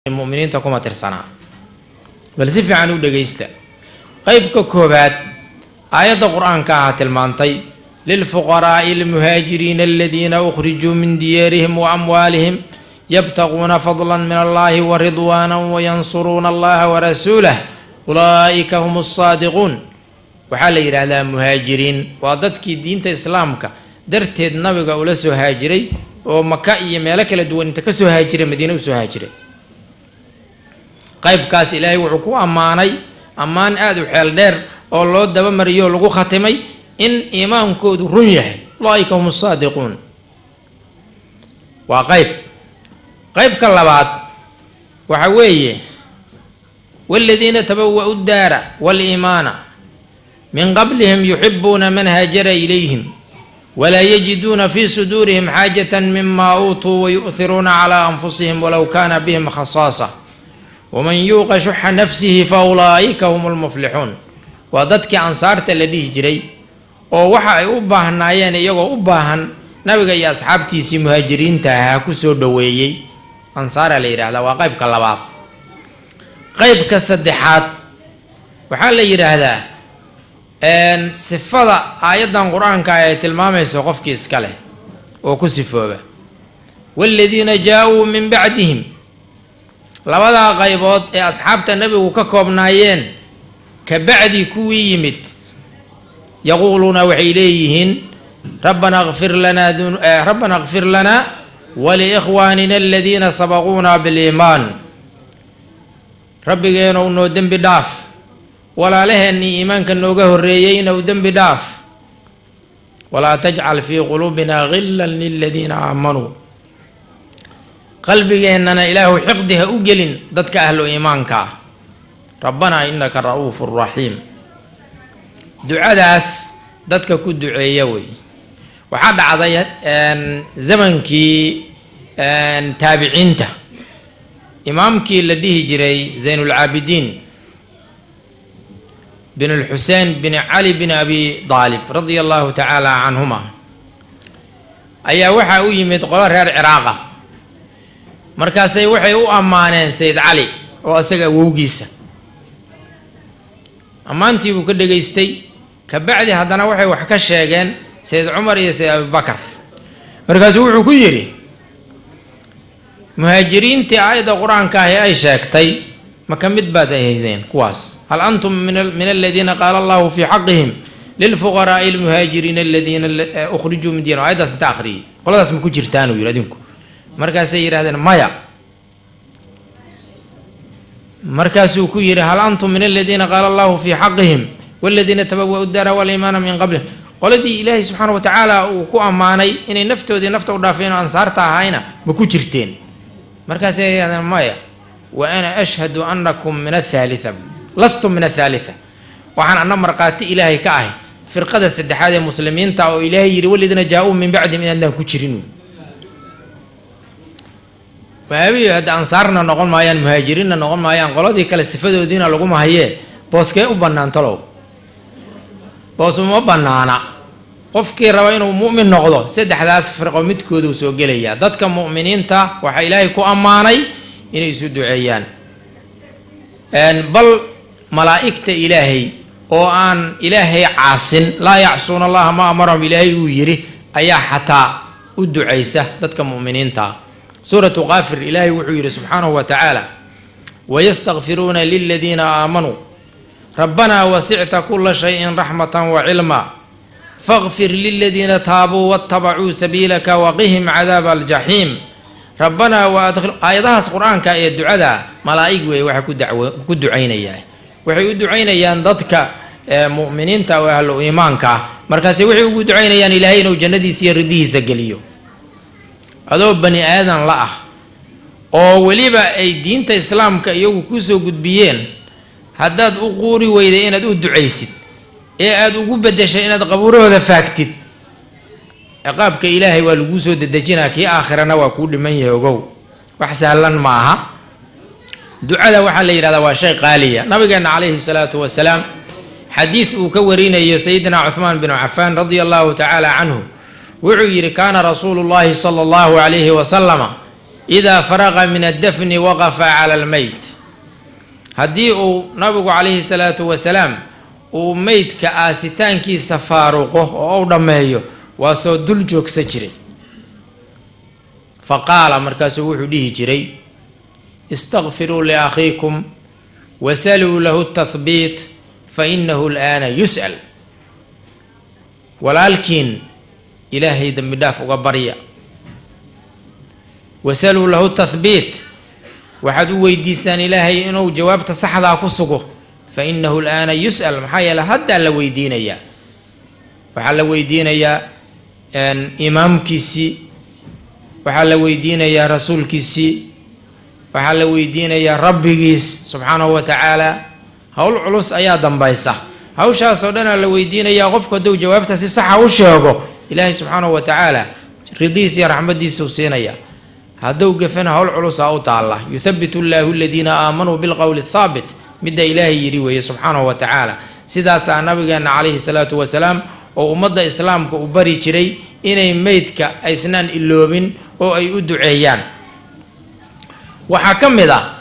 muminiinta kuma tirsanaa bal si fiican u dhegaysta qeybka koobaad aayadda qur-aanka aha tilmaantay lilfuqaraa'i almuhaajiriina aladiina ukhrijuu min diyaarihim wa amwaalihim yabtaquuna fadla min allahi wa ridwaana wayansuruuna allaha warasuulah ulaa'ika hum asaadiquun waxaa la yidhaahdaa muhaajiriin waa dadkii diinta islaamka darteed nabiga ula soo haajiray oo maka iyo meelo kala duwan inta kasoo haajiray madiine usoo haajiray qaybkaas ilaahay wuxuu ku ammaanay ammaan aada u xeel dheer oo loo dabamariyo oo lagu khatimay in iimaankoodu run yahay ulaaika hum saadiquun waa qayb qaybka labaad waxa weeye waladiina tabawa-u daara waliimaana min qablihim yuxibuuna man haajara ilayhim walaa yajiduuna fi suduurihim xaajata mima uutuu wayu'hiruuna calaa anfusihim walow kaana bihim khasaasa waman yuuqa shuxa nafsihi fa ulaa'ika hum lmuflixuun waa dadkii ansaarta la dhihi jiray oo waxa ay u baahnaayeen iyagoo u baahan nabiga iyo asxaabtiisii muhaajiriinta ahaa kusoo dhoweeyey ansaara la yidhahdaa waa qaybka labaad qaybka saddexaad waxaa la yidhaahdaa sifada aayaddan qur-aanka ay tilmaamayso qofkii iska leh oo ku sifooba waaladiina jaa-uu min bacdihim labadaa qaybood ee asxaabta nebigu ka koobnaayeen ka bacdi kuwii yimid yaquuluuna waxay leeyihiin rabbana kfir lanaa rabbana kfir lanaa waliikhwaanina aladiina sabaquuna biliimaan rabbigeenow noo dembi dhaaf walaalaheennii iimaanka nooga horreeyeyna u dembi dhaaf walaa tajcal fii quluubina gillan liladiina aamanuu qalbigeennana ilaahu xiqdi ha u gelin dadka ahlu iimaanka ah rabbanaa innaka ra-uufu raxiim ducadaas dadka ku duceeya wey waxaa dhacday zamankii taabiciinta imaamkii la dhihi jiray zaynulcaabidiin bin lxusein bin cali bin abi daalib radia allahu tacaala canhuma ayaa waxaa u yimid qolo reer ciraaqa markaasay waxay u ammaaneen sayid cali oo isaga awowgiisa ammaantii buu ka dhegaystay kabacdi haddana waxay wax ka sheegeen sayid cumar iyo sayid abibakar markaasuu wuxuu ku yidhi muhaajiriintii aayadda qur-aanka ahi ay sheegtay maka mid baad ahaydeen kuwaas hal antum min aladiina qaala allahu fii xaqihim lilfuqaraai almuhaajiriina aladiina ukhrijuu min diyan ayaddaas inta akhriyay qoladaas ma ku jirtaanuu yidhi adinku markaasay yidhahdeen maya markaasuu ku yidhi hal antum min aladiina qaala allahu fii xaqihim waladiina tabawa-u daara waliimaana min qablihim qoladii ilaahay subxaana watacaala uu ku ammaanay inay naftoodii nafta u dhaafeen oo ansaarta ahayna ma ku jirteen markaasay yidhahdeen maya wa ana ashhadu anakum min athaalitha lastum min athaalitha waxaan ana markhaati ilaahay ka ahay firqada saddexaad ee muslimiinta oo ilaahay yidhi waladiina jaa-uu min bacdihim inaadaan ku jirin waabiyo hadda ansaarna noqon maayaan muhaajiriinna noqon maayaan qoladii kale sifadoodiina laguma hayee booskee u bannaan talow boos uma bannaana qofkii raba inuu mu'min noqdo saddexdaas firqo midkooduu soo gelayaa dadka mu'miniinta waxaa ilaahay ku ammaanay inay isu duceeyaan bal malaa'igta ilaahay oo aan ilaahay caasin laa yacsuuna allaha ma amarahum ilaahay uu yidhi ayaa xataa u ducaysa dadka mu'miniinta suuratu kaafir ilaahay wuxuu yidhi subxaanahu wa tacaala wayastakfiruuna liladiina aamanuu rabbanaa wasicta kula shayin raxmatan wacilma fakfir liladiina taabuu watabacuu sabiilaka waqihim cadaaba aljaxiim rabbanaa waadkhil aayadahaas qur-aanka ee ducada malaa'ig weeye waxay ku daw ku ducaynayaan waxay u ducaynayaan dadka mu'miniinta oo ahlu iimaanka ah markaase waxay ugu ducaynayaan ilaahay inuu jannadiisa iyo ridihiisa geliyo adoo bani aadan la ah oo weliba ay diinta islaamka iyagu kusoo gudbiyeen haddaad u quuri weyday inaad u ducaysid ee aada ugu bedeshay inaad qabuurahooda faagtid ciqaabka ilaahay waa laguu soo dedejinaa kii aakhirana waa kuu dhiman yahay ogow wax sahlan ma aha ducada waxaa la yidhahdaa waa shay qaaliya nabigeena calayhi salaatu wasalaam xadiid uu ka warinayo sayidina cuhmaan binu cafaan radia allahu tacaala canhu wuxuu yidhi kaana rasuulu llahi sala allahu calayhi wasalama idaa faraqa min addafni waqafa cala almeyt haddii uu nabigu calayhi salaatu wasalaam uu meydka aasitaankiisa faaruqo oo u dhammeeyo waa soo dul joogsa jiray fa qaala markaasuu wuxuu dhihi jiray istakfiruu liakhiikum wasaluu lahu tahbiit fa inahu alaana yus'al walaalkiin ilaahay dembi dhaaf uga barya wasaluu lahu tahbiit waxaad u weydiisaan ilaahay inuu jawaabta saxdaa ku sugo fa inahu alaana yus'al maxaa yeele haddaa la weydiinayaa waxaa la weydiinayaa imaamkiisii waxaa la weydiinayaa rasuulkiisii waxaa la weydiinayaa rabbigiis subxaanahu wa tacaala howl culus ayaa dambaysa hawshaasoo dhanaa la weydiinayaa qofku hadduu jawaabta si saxa u sheego ilaahay subxaanahu wa tacaala ridihiis iyo raxmadiisuu siinaya hadduu gafana howl culusaa u taalla yuthabitu allaahu aladiina aamanuu bilqowli thaabit midda ilaahay yidhi weeye subxaanahu wa tacaala sidaasaa nabigeenna calayhi salaatu wasalaam oo ummadda islaamka u bari jiray inay meydka aysnaan iloobin oo ay u duceeyaan waxaa ka mid ah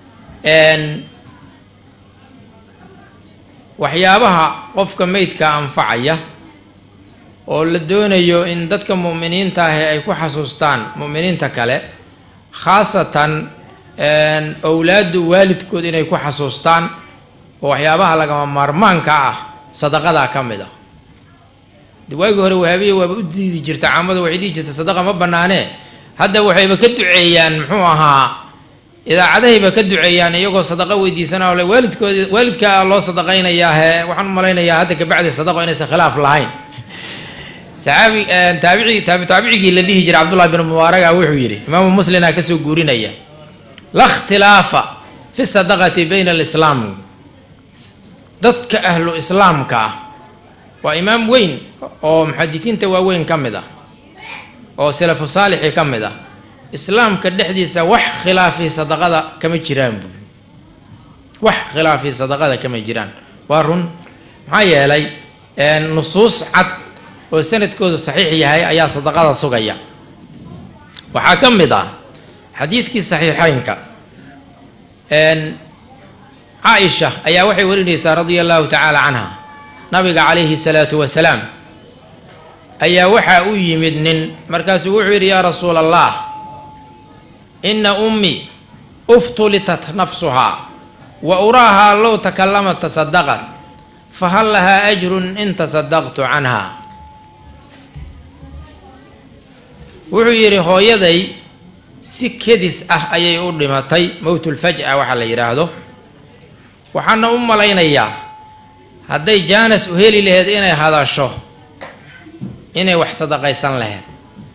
waxyaabaha qofka meydka anfacaya oo la doonayo in dadka mu'miniinta ahi ay ku xasuustaan mu'miniinta kale khaasatan owlaaddu waalidkood inay ku xasuustaan oo waxyaabaha lagama maarmaanka ah sadaqadaa ka mid ah de waagii hore wahaabiya waaba u diidi jirta caamada waxay dhihi jirta sadaqa ma banaanee hadda waxayba ka duceeyaan muxuu ahaa idaacadahayba ka duceeyaan iyagoo sadaqa weydiisana ole waalidkood waalidkaa loo sadaqaynayaa he waxaan u malaynayaa hadda kabacdi sadaqo inaysan khilaaf lahayn saxaabi taabici taabi taabicigii la dhihi jiray cabdullahi bin mubaaraga wuxuu yidhi imaamu muslimna kasoo guurinaya la ikhtilaafa fi sadaqati bayna alislaam dadka ahlu islaamka ah waa imaam weyn oo muxadisiinta waaweyn ka mid ah oo salafu saalixi ka mid ah islaamka dhexdiisa wax khilaafii sadaqada kama jiraan buui wax khilaafii sadaqada kama jiraan waa run maxaa yeelay nusuus cad oo sanadkoodu saxiix yahay ayaa sadaqada sugaya waxaa ka mid ah xadiidkii saxiixeynka caaisha ayaa waxay warinaysaa radia allahu tacaala canha nabiga calayhi salaatu wasalaam ayaa waxaa u yimid nin markaasuu wuxuu yidhi yaa rasuula allah ina ummii uftulitat nafsuhaa wa uraahaa low takalamat tasadaqat fahal lahaa ajrun in tasadaqtu canha wuxuu yidhi hooyaday si kedis ah ayay u dhimatay mowtulfaj'a waxaa la yidhaahdo waxaana u malaynayaa hadday jaanas u heli laheyd inay hadasho inay wax sadaqaysan laheyd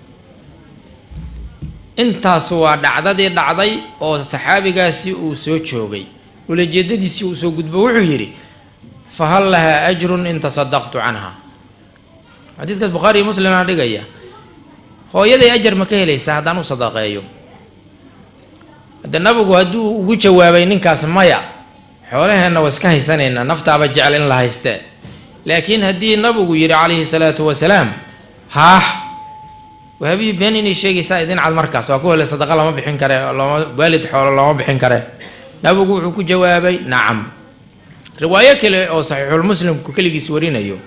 intaasu waa dhacdadii dhacday oo saxaabigaasi uu soo joogay ulajeedadiisii uu soo gudbo wuxuu yidhi fa hal lahaa ajrun in tasadaqtu canha xadiidkaas bukhaari iyo muslimna dhigaya hooyaday ajar ma ka helaysaa haddaan u sadaqeeyo hadde nabigu hadduu ugu jawaabay ninkaas maya xoolaheenna waa iska haysanaynaa naftaaba jecel in la haystee laakiin haddii nabigu yidhi calayhi salaatu wasalaam haah wahabiyi been inay sheegaysaa idin cad markaas waa ku hele sadaqa lama bixin kare looma waalid xoolo looma bixin kare nabigu wuxuu ku jawaabay nacam riwaayo kale oo saxiixulmuslimku keligiis warinayo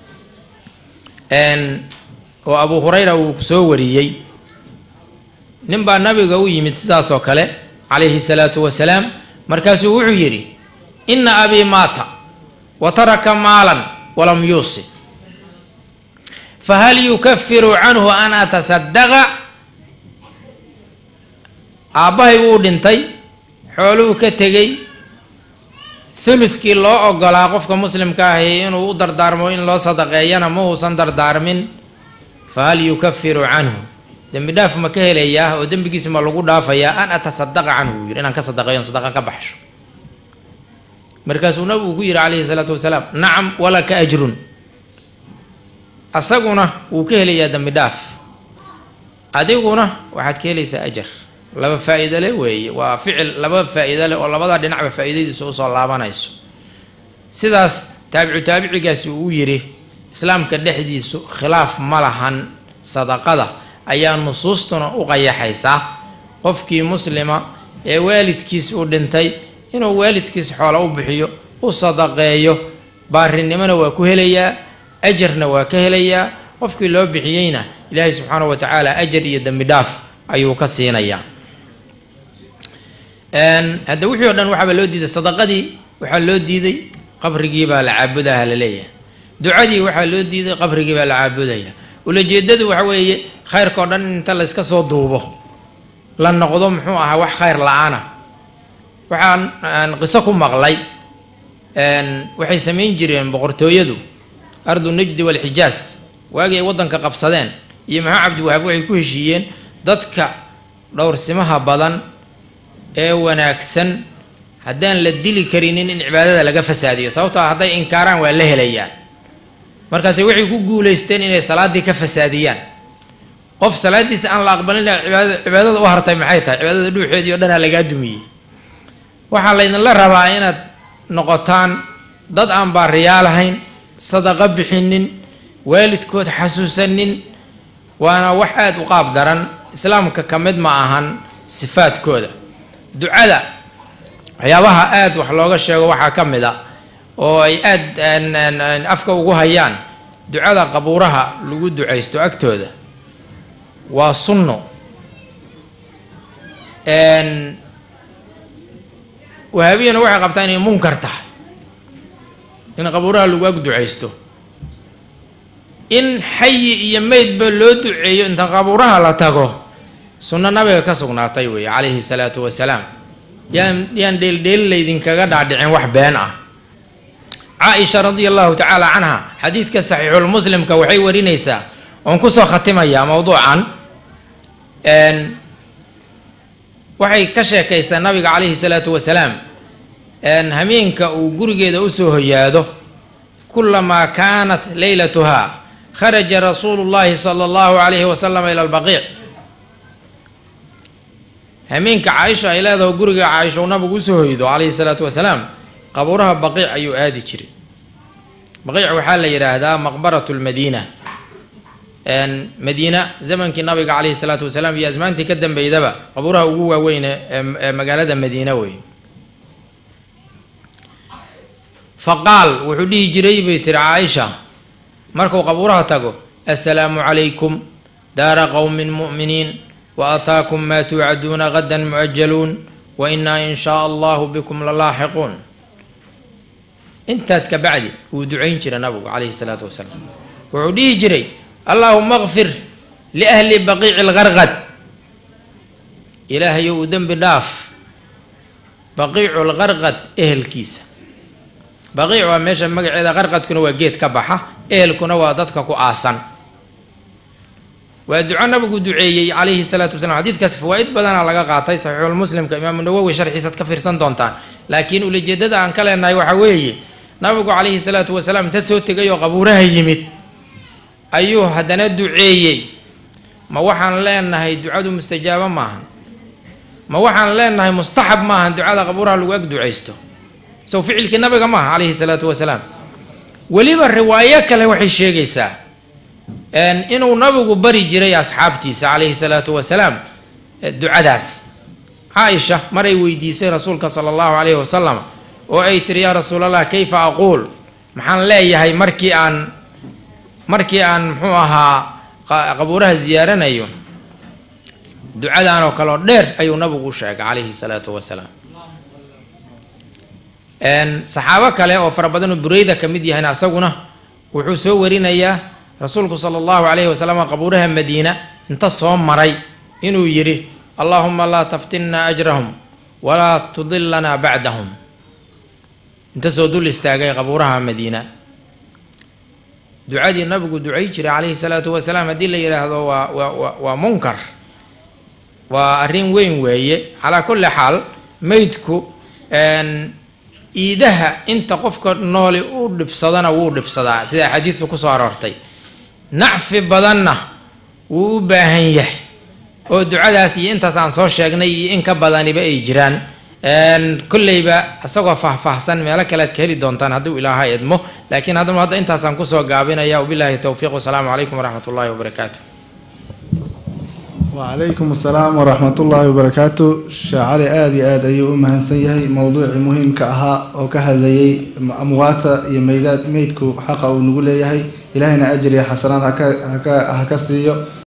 oo abu hurayra uu soo wariyey nin baa nabiga u yimid sidaas oo kale calayhi salaatu wasalaam markaasuu wuxuu yidhi inna abii maata wa taraka maalan walam yuusi fahal yukafiru canhu an atasadaqa aabbahay wuu dhintay xooluhu ka tegey thulufkii loo ogolaa qofka muslimka ahi inuu u dardaarmo in loo sadaqeeyana ma uusan dardaarmin fahal yukafiru canhu dembi dhaaf ma ka helayaa oo dembigiisa ma lagu dhaafayaa an atasadaqa canhu buu yidhi inaan ka sadaqeeyo sadaqa ka baxsho markaasuu nabigu ku yidhi calayhi salaatu wasalaam nacam walaka ajrun asaguna wuu ka helayaa dembi dhaaf adiguna waxaad ka helaysaa ajar laba faa-iido le weeye waa ficil laba faa-iido leh oo labada dhinacba faa-iidadiisa usoo laabanayso sidaas taabicu taabicigaasi uu yidhi islaamka dhexdiisu khilaaf ma lahan sadaqada ayaa nusuustuna u qayaxaysaa qofkii muslima ee waalidkiis uu dhintay inuu waalidkiis xoola u bixiyo u sadaqeeyo baarinimona waa ku helayaa ajarna waa ka helayaa qofkii loo bixiyeyna ilaahay subxaanahu wa tacaala ajar iyo dembi dhaaf ayuu ka siinayaa hadda wixii o dhan waxaaba loo diiday sadaqadii waxaa loo diiday qabrigii baa la caabudaha la leeyahay ducadii waxaa loo diiday qabrigii baa la caabudaya ulajeedadu waxa weeye khayrka o dhan inta layska soo duubo la noqdo muxuu ahaa wax khayr la-aana waxaan aan qiso ku maqlay waxay samayn jireen boqortooyadu ardu najdi walxijaas waagii ay waddanka qabsadeen iyo maxaa cabdiwahaab waxay ku heshiiyeen dadka dhowrsimaha badan ee wanaagsan haddaan la dili karinin in cibaadada laga fasaadiyo sababtoo a hadday inkaaraan waa la helayaan markaase waxay ku guulaysteen inay salaaddii ka fasaadiyaan qof salaadiisa aan la aqbalin cibaadada cibaadada u hartay maxay tahay cibaadada dhuuxeedii o dhanaa lagaa dumiyey waxaa laydinla rabaa inaad noqotaan dad aan baariyaa lahayn sadaqo bixinin waalidkood xasuusanin waana wax aada u qaab daran islaamka ka mid ma ahan sifaadkooda ducada waxyaabaha aada wax looga sheego waxaa ka mid a oo ay aada afka ugu hayaan ducada qabuuraha lagu ducaysto agtooda waa sunno wahaabiyana waxay qabtaa inay munkar tahay in qabuuraha lagu ag ducaysto in xayi iyo meydba loo duceeyo inta qabuuraha la tago sunno nabiga ka sugnaatay weeye calayhi salaatu wasalaam yaan yaan dheeldheel laydinkaga dhaadhicin wax been ah caaisha radia allahu tacaala canha xadiidka saxiixulmuslimka waxay warinaysaa oon kusoo khatimayaa mowduucan waxay ka sheekaysaa nabiga calayhi salaatu wasalaam hameenka uu gurigeeda usoo hoyaado kulamaa kaanat leylatuhaa kharaja rasuulu llahi sala allahu calayhi wasalam ila albaqiic hameenka caaisha ay leedaho guriga caaisha uu nabigu usoo hoydo calayhi salaatu wasalaam qabuuraha baqiic ayuu aadi jiray baqiic waxaa la yidhaahdaa maqbaratu lmadiina madiina zamankii nabiga calayhi salaatu wasalaam iyo asmaantii ka dambeydaba qabuuraha ugu waaweyn ee magaalada madiina wey faqaal wuxuu dhihi jiray bay tiri caaisha markuu qabuuraha tago assalaamu calaykum daara qowmin mu'miniin wa ataakum maa tuucaduuna gadan mu'ajaluun wa inaa in shaa allahu bikum lalaaxiquun intaas ka bacdi wuu ducayn jiray nabigu calayhi salaatu wasalaam wuxuu dhihi jiray allaahuma kfir liahli baqiici lgarqad ilaahayo uu dembi dhaaf baqiicu lgarqad ehelkiisa baqiic waa meesha magaceeda qarqadkuna waa geed ka baxa ehelkuna waa dadka ku aasan waa duco nabigu duceeyey calayhi salaatu wasalaam xadiidkaas fawaa-id badana laga qaatay saxiixulmuslimka imaamu nawowi sharxiisaad ka fiirsan doontaan laakiin ulajeedada aan ka leenahay waxaa weeye nabigu calayhi salaatu wasalaam inta soo tegay oo qabuuraha yimid ayuu haddana duceeyey ma waxaan leenahay ducadu mustajaabo maahan ma waxaan leenahay mustaxab maahan ducada qabuuraha lagu ag ducaysto sow ficilkii nabiga maaha calayhi salaatu wasalaam weliba riwaayo kale waxay sheegaysaa inuu nabigu bari jiray asxaabtiisa calayhi salaatu wasalaam ducadaas caaisha maray weydiisay rasuulka sala allahu calayhi wasalam oo ay tiri yaa rasuulallah kayfa aquul maxaan leeyahay markii aan markii aan muxuu ahaa qabuuraha ziyaaranayo ducadan oo kale oo dheer ayuu nabigu u sheegay calayhi salaatu wasalaam saxaabo kale oo fara badan oo bureyda ka mid yahayna asaguna wuxuu soo warinayaa rasuulku sala allahu calayhi wasalam qabuuraha madiina inta soo maray inuu yidhi allaahuma laa taftinna ajrahum walaa tudillanaa bacdahum inta soo dul istaagay qabuuraha madiina ducadii nabigu ducay jiray calayhi salaatu wasalaam haddii la yidhaahdo waa waa waa munkar waa arrin weyn weeye calaa kulli xaal meydku iidaha inta qofka nooli u dhibsadana wuu dhibsadaa sida xadiidku kusoo aroortay nacfi badanna wuu u baahan yahay oo ducadaas iyo intaas aan soo sheegnay iyo in ka badaniba ay jiraan kolleyba isagoo faahfaahsan meelo kalead ka heli doontaan hadduu ilaaha idmo laakiin haddama hadda intaasaan kusoo gaabinaya wabilaahi towfiiq wasalaamu calaykum waraxmat ullaahi wabarakaatu wacalaykum asalaam waraxmat ullaahi wabarakaatu sheekh cali aada iyo aada ayuu u mahadsan yahay mowduucii muhiimka ahaa oo ka hadlayay amwaata iyo meydaad meydku xaqa uu nagu leeyahay ilaahayna ajriya xasanaad haka haka ha ka siiyo